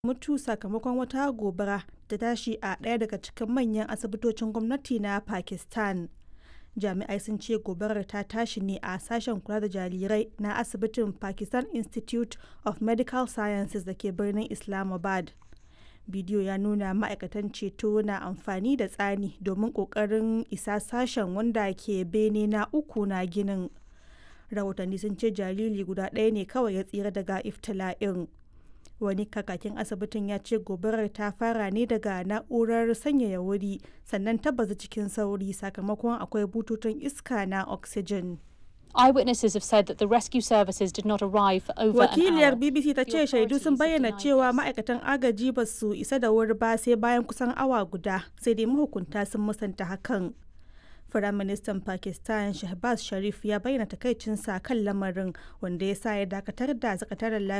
mutu sakamakon wata gobara ta tashi a ɗaya daga cikin manyan asibitocin gwamnati na Pakistan. Jami'ai sun ce gobarar ta tashi ne a sashen kula da jarirai na asibitin Pakistan Institute of Medical Sciences da ke birnin Islamabad. Bidiyo ya nuna ma'aikatan ceto na amfani da tsani domin ƙoƙarin isa sashen wanda ke bene na uku na ginin. Rahotanni sun ce jariri guda ɗaya ne kawai ya tsira daga iftila'in. Wani kakakin asibitin ya ce gobarar ta fara ne daga na'urar sanyaya wuri sannan ta bazu cikin sauri sakamakon akwai bututun iska na oxygen. Eyewitnesses have said that the rescue services did not arrive for over Wakiliyar an hour. BBC ta ce shaidu sun bayyana cewa ma'aikatan agaji ba su isa da wuri ba sai bayan kusan awa guda sai dai mahukunta sun musanta hakan. Firaministan Pakistan Shehbaz Sharif ya bayyana takaicinsa kan lamarin wanda ya sa ya dakatar da sakataren